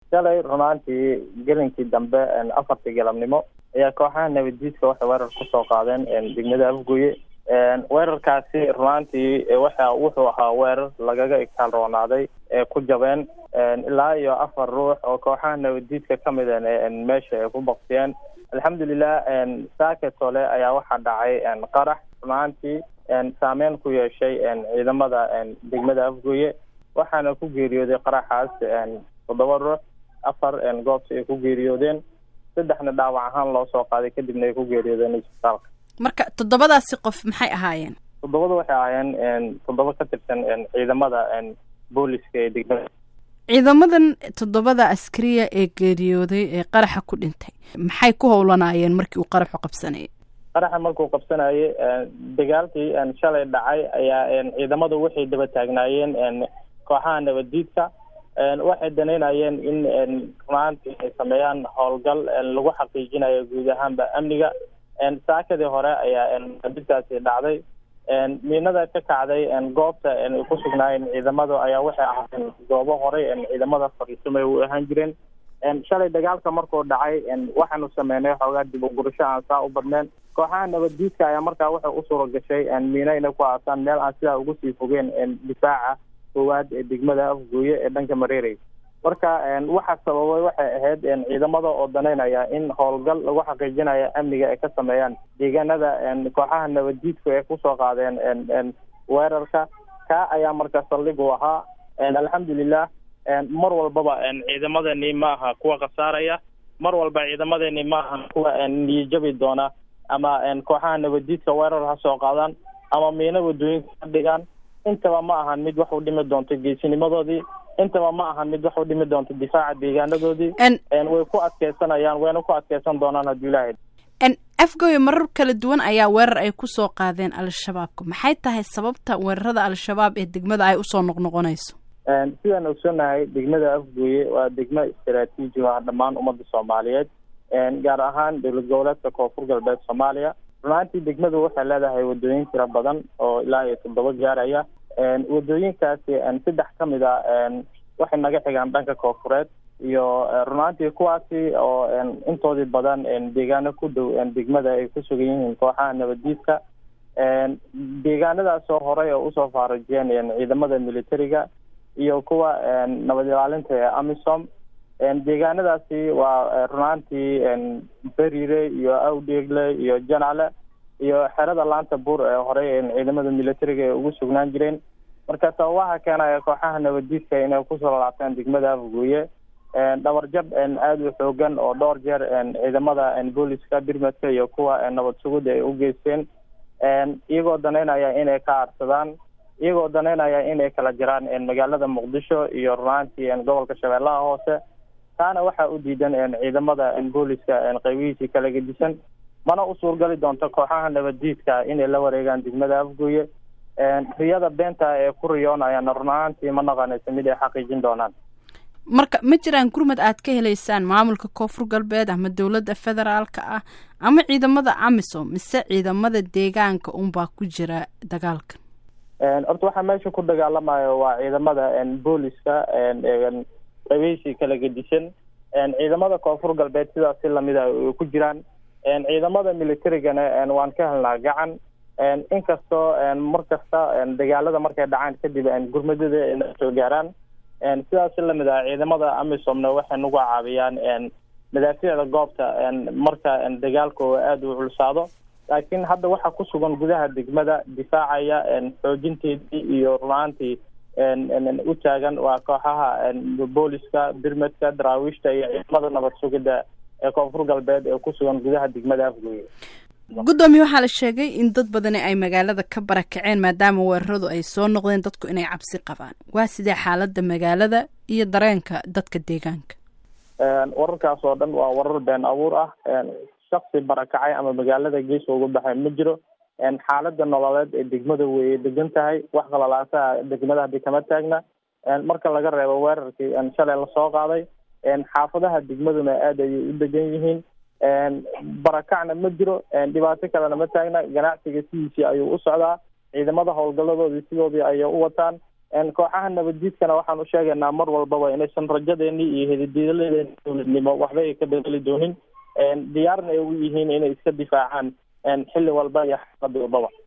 shalay runaantii gelinkii dambe afartii galabnimo ayaa kooxaha nabadiidka waxay weerar kusoo qaadeen degmada afgoye weerarkaasi runaantii waxa wuxuu ahaa weerar lagaga igtaal roonaaday ee ku jabeen ilaa iyo afar ruux oo kooxaha nabadiidka kamid meesha ay ku baktiyeen alxamdulilah saaketole ayaa waxaa dhacay qarax runaantii saameyn ku yeeshay ciidamada degmada afgoye waxaana ku geeriyooday qaraxaas toddoba ruux afar goobta ay ku geeriyoodeen saddexna dhaawac ahaan loo soo qaaday kadibna ay ku geeriyoodeen isbitaalka marka toddobadaasi qof maxay ahaayeen toddobada waxay ahaayeen toddoba ka tirsan ciidamada booliska ee degmada ciidamadan toddobada askariya ee geeriyooday ee qaraxa ku dhintay maxay ku howlanaayeen markii uu qaraxu qabsanayay qaraxa markuu qabsanayay dagaalkii shalay dhacay ayaa ciidamadu waxay daba taagnaayeen kooxaha nabadiidka waxay danaynayeen in runaantii ay sameeyaan howlgal lagu xaqiijinayo guud ahaanba amniga saakadii hore ayaa didkaasi dhacday miinada ka kacday goobta ay ku sugnaayeen ciidamadu ayaa waxay ahaayeen goobo horey ciidamada fariisamay u ahaan jireen shalay dagaalka markuu dhacay waxaanu sameynay xoogaa dib ugurasho aan saa u badneen kooxaha nabaddiidka ayaa markaa waxay u suura gashay miino inay ku aasaan meel aan sidaa ugu sii fogeen difaaca koowaad ee degmada afgooye ee dhanka mareerey marka waxa sababay waxay ahayd ciidamada oo danaynaya in howlgal lagu xaqiijinayo amniga ay ka sameeyaan deegaanada kooxaha nabaddiidku ay kusoo qaadeen weerarka ka ayaa marka saldhig u ahaa alxamdulilah mar walbaba ciidamadani ma aha kuwa khasaaraya mar walba ciidamadani ma aha kuwa niyajabi doona ama kooxaha nabaddiidka weerar ha soo qaadaan ama miino wadooyinka ka dhigaan intaba ma ahan mid wax u dhimi doonto geesinimadoodii intaba ma ahan mid wax u dhimi doonto difaaca deegaanadoodii way ku adkeysanayaan wayna ku adkeysan doonaan hadduu ilaahay afgoye marar kala duwan ayaa weerar ay kusoo qaadeen al-shabaabka maxay tahay sababta weerarada al-shabaab ee degmada ay usoo noqnoqonayso sidaan ogsoonahay degmada afgooye waa degmo istaraatiiji ah dhammaan ummadda soomaaliyeed gaar ahaan dowlad goboleedka koonfur galbeed soomaaliya runaantii degmadu waxay leedahay wadooyin tiro badan oo ilaa iyo toddoba gaaraya wadooyinkaasi saddex ka mid a waxay naga xigaan dhanka koonfureed iyo runaantii kuwaasi oo intoodii badan deegaano ku dhow degmada ay ku sugan yihiin kooxaha nabaddiidka deegaanadaasoo horey oo usoo faarajiyeen ciidamada militariga iyo kuwa nabad ilaalinta ee amisom deegaanadaasi waa runaantii berire iyo awdheegle iyo janale iyo xerada laanta buur ee horey ciidamada militariga ay ugu sugnaan jireen marka sababaha keenaya kooxaha nabaddiidka inay kusoo laabtaan degmada afgooye dhabarjab aada u xoogan oo dhowr jeer ciidamada booliska birmadka iyo kuwa nabad sugudda ay u geysteen iyagoo danaynaya inay ka aarsadaan iyagoo danaynaya inay kala jiraan magaalada muqdisho iyo runaantii gobolka shabeellaha hoose taana waxaa u diidan ciidamada booliska qaybihiisii kala gedisan mana u suurgali doonto kooxaha nabaddiidka inay la wareegaan degmada afgooye riyada beenta ee ku riyoonayaan runaantii ma naqanayso mid ay xaqiijin doonaan marka ma jiraan gurmad aad ka helaysaan maamulka koonfur galbeed ama dowladda federaalka ah ama ciidamada amisom mise ciidamada deegaanka unbaa ku jira dagaalka horta waxaa meesha ku dagaalamayo waa ciidamada booliska qabiishii kala gedisan ciidamada koonfur galbeed sidaas si lamida ay ku jiraan ciidamada militarigana waan ka helnaa gacan inkastoo mar kasta dagaalada markay dhacaan kadib gurmadada na soo gaaraan sidaas si lamid ah ciidamada amisomna waxay nagu caawiyaan madaafiicda goobta marka dagaalkooda aada u culsaado laakiin hadda waxaa ku sugan gudaha degmada difaacaya xoojinteedii iyo runaantii u taagan waa kooxaha booliska birmadka daraawiishta iyo ciidamada nabad sugidda ee koonfur galbeed ee ku sugan gudaha degmada afgooye guddoomiye waxaa la sheegay in dad badani ay magaalada ka barakaceen maadaama weeraradu ay soo noqdeen dadku inay cabsi qabaan waa sidee xaaladda magaalada iyo dareenka dadka deegaanka wararkaas oo dhan waa warar been abuur ah shaksi barakacay ama magaalada geeska uga baxay ma jiro xaalada nololeed ee degmada weyay degan tahay wax qalalaasaha degmada hadii kama taagna marka laga reebo weerarkii shalay lasoo qaaday xaafadaha degmaduna aada ayay u degan yihiin barakacna ma jiro dhibaato kalena ma taagna ganacsiga sidiisii ayuu u socdaa ciidamada howlgaladoodii sidoodii ayay u wataan kooxaha nabaddiidkana waxaan u sheegaynaa mar walbaba inaysan rajadeeni iyo hedidiiladeeni dowladnimo waxba ay ka bedeli doonin diyaarna ay u yihiin inay iska difaacaan xilli walba iyo xaalad walbaba